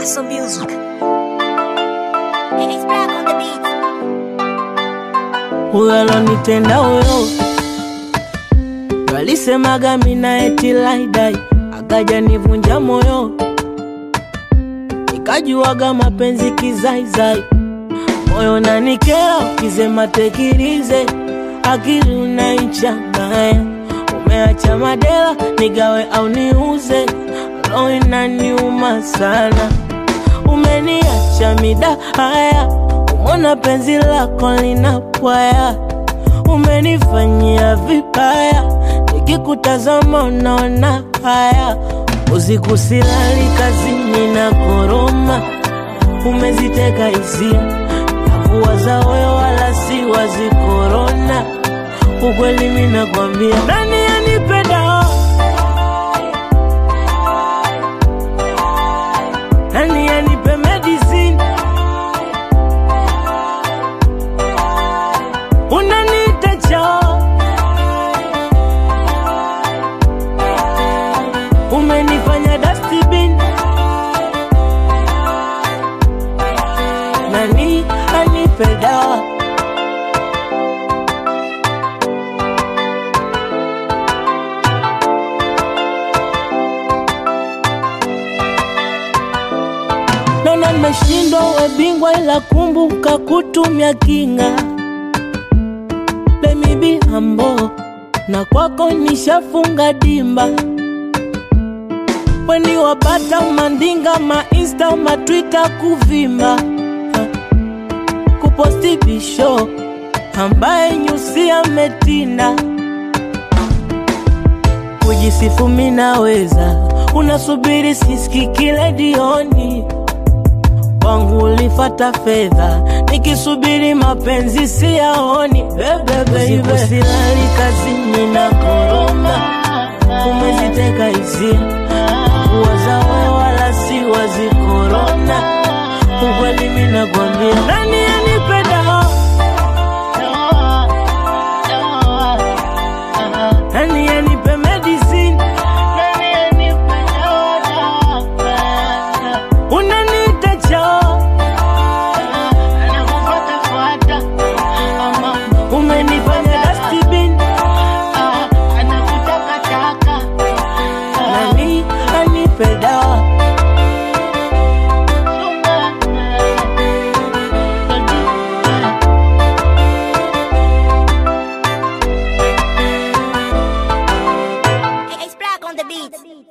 Paso Music. It's black on the beat. huyo alonitenda huyo walisemaga mina eti laidai akaja nivunja moyo nikajuaga mapenzi kizaizai moyo nanikera ukisema tekirize akili unaichanganya umeacha madela nigawe au niuze roho inaniuma sana umeniacha mida haya umona penzi lako linapwaya umenifanyia vibaya nikikutazama unaona haya usiku silali kazini na koroma umeziteka hisia nakuwaza wewe wala si wazi korona ukweli minakwambia nani anipenda nani anipe medicine unaniita chao umenifanya dustbin nani anipe dawa Naona nimeshindwa we bingwa, ila kumbuka kutumia kinga. Let me be humble, na kwako nishafunga dimba. Weni wapata mandinga ma insta ma twitter kuvimba Ha. kuposti bisho ambaye nyusi ametinda kujisifu minaweza, unasubiri siski kile dioni kwangu ulifata fedha, nikisubiri mapenzi siyaoni. Bebe baby, silali kazini na koroma, umeziteka hisia kuwaza wewe wala si wazi korona. Ukweli mimi nakwambia, nani anipenda nani anipe medicine unaniita chao umenifanya dustbin nani anipe dawa It's black on the beat.